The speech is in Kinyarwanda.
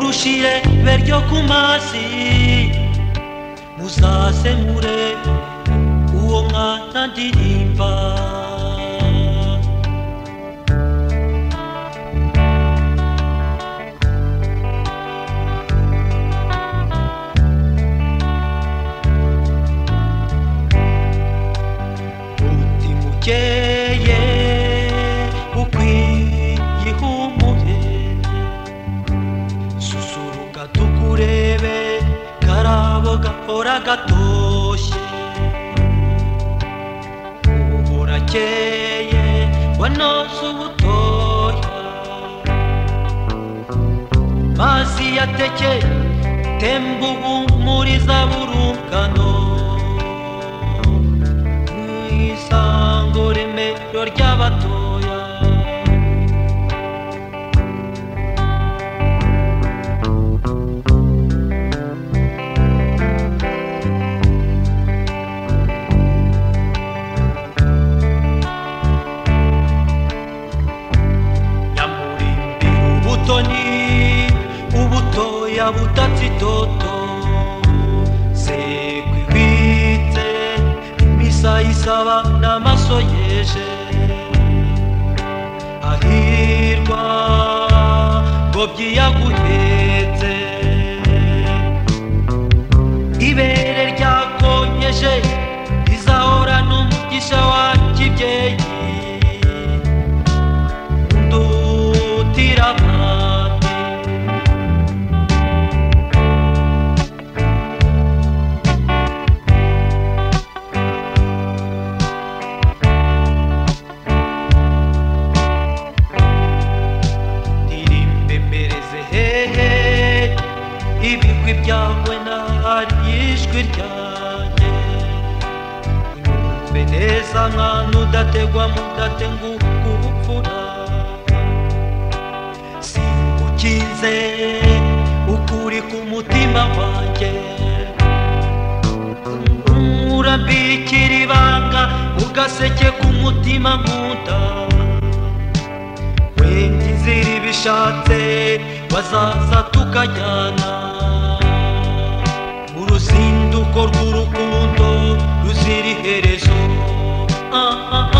uscire verdi okumasi musasemure uwo mwana ndirimba umutima ukeye ukwiye ihumure susuruka tukurebe karabo gahora gatoshye ubu burakeye wanose ubutoya mazi yateke temba ubumuriza burungano mu isango remero ry'abatoya nyamurimbira ubutoni ubutoya butatse itoto sekwibitse imisa isaba n'amaso yeje ahirwa ngo byiyaguhetse ibere ryakonyeje rizahora n'umugisha wakibyeyi ndutiramande ndirimbemereze hehe ibigwi byawe nahari ijwi ryanjye nyumve neza mwana udategwa mudate ngukubupfura singukize ukuri ku mutima wanjye urambikira ibanga ugaseke ku mutima nkunda wenda inzira ibishatse bazaza tukajyana mu ruzinduko rw'urukundo ruzira iherezo ah, ah, ah.